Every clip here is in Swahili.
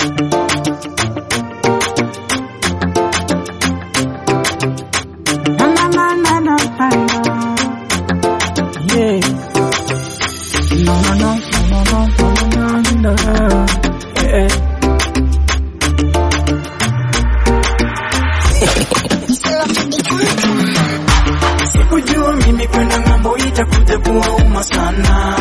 Na, na, na, na, na, na, na. Yeah. No, no, no, no, no, no, no, no, no. Yeah. Sikujua mimi kwenda ng'ambo itakuja kuwauma sana.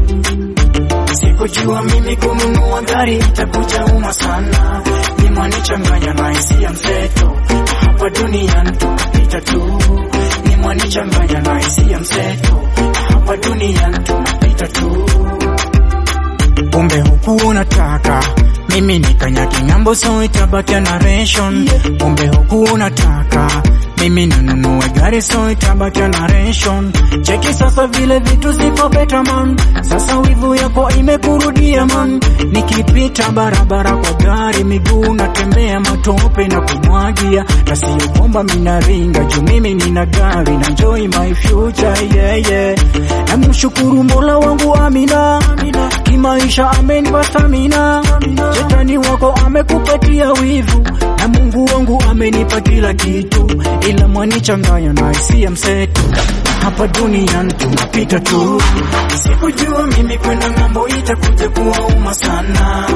Sikujua mimi kununua gari itakuja uma sana. Nimwanichanganya na hisia mseto, hapa duniani tunapita tu. Nimwanichanganya na hisia mseto, hapa duniani tunapita tu. Kumbe huku unataka mimi nikanyage ng'ambo, so itabaki narration. Kumbe huku unataka mimi ninunue gari, so itabaki narration. Cheki sasa vile vitu ziko better man, sasa wivu yako imekurudia man. Nikipita barabara kwa gari, miguu natembea matope na kumwagia, na sio kwamba minaringa juu mimi nina gari na enjoy my future yeah, yeah. Namshukuru Mola wangu Amina, Amina. Kimaisha amenipa stamina, shetani wako amekupatia wivu, na Mungu wangu amenipa kila kitu, ila mwanichanganya na hisia mseto. Hapa duniani tunapita tu, sikujua mimi kwenda ng'ambo itakuja kuwauma sana,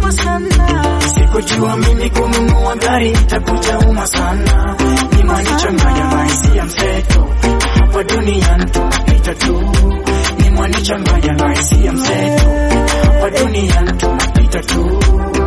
sikujua mimi kununua gari itakuja uma sana, nimwanichanganya na hisia mseto. Hapa duniani tunapita tu, nimwanichanganya na hisia mseto. Hapa duniani tunapita tu,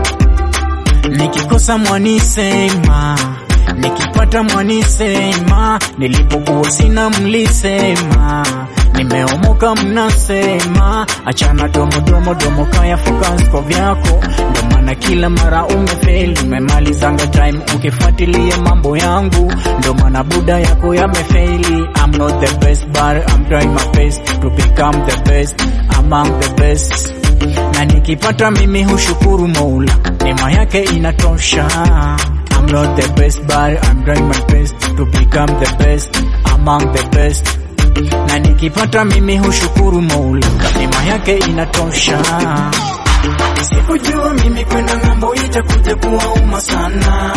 nikikosa mwanisema, nikipata mwanisema, nilipokuwa sina mlisema, nimeomoka mnasema, achana domo domo domo, kaya focus kwa vyako, ndo maana kila mara umefeli, umemalizanga time ukifuatilia mambo yangu, ndo maana buda yako yamefeli. I'm not the best but I'm trying my best to become the best among the best na nikipata mimi hushukuru Mola, neema yake inatosha. I'm not the best but I'm trying my best to become the best among the best. Na nikipata mimi hushukuru Mola, neema yake inatosha. Sikujua mimi kwenda ng'ambo itakuja kuwauma sana.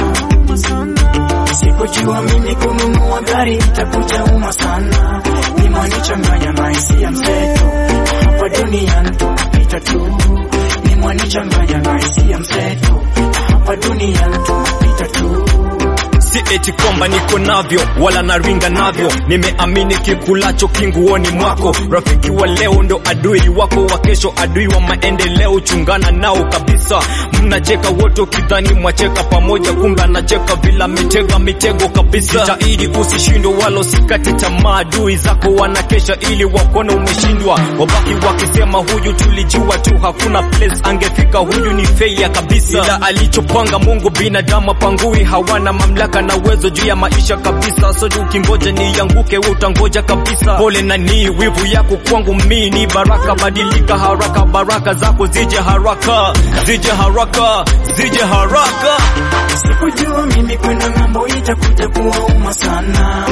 Sikujua mimi kununua gari itakuja uma sana. Nimwanichanganya na hisia mseto, hapa duniani tunapita tu. Nimwanichanganya na hisia mseto, hapa duniani tunapita tu. si eti kwamba niko navyo wala naringa navyo nimeamini kikulacho kinguoni mwako rafiki wa leo ndo adui wako wa kesho adui wa maendeleo chungana nao kabisa mnacheka wote ukidhani mwacheka pamoja kumbe anacheka vila mitega mitego kabisa jitahidi usishindwe wala usikate tamaa adui zako wanakesha ili wakone umeshindwa wabaki wakisema huyu tulijua tu hakuna place angefika huyu ni feia kabisa ila alichopanga mungu binadamu apangui hawana mamlaka na uwezo juu ya maisha kabisa so ukingoja nianguke we utangoja kabisa pole na ni wivu yako kwangu mi ni baraka badilika haraka baraka zako zije haraka zije haraka zije haraka Sikujua mimi kwenda ng'ambo itakuja kuwauma sana.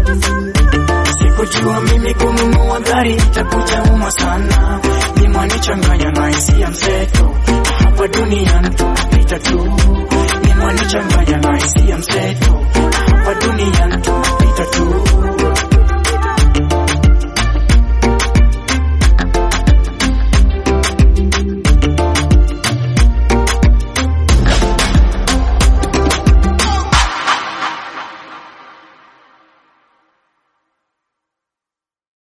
Sikujua mimi kununua gari itakuja uma sana. Nimwanichanganya na hisia mseto, hapa duniani tunapita tu. Nimwanichanganya na hisia mseto, hapa duniani tunapita tu.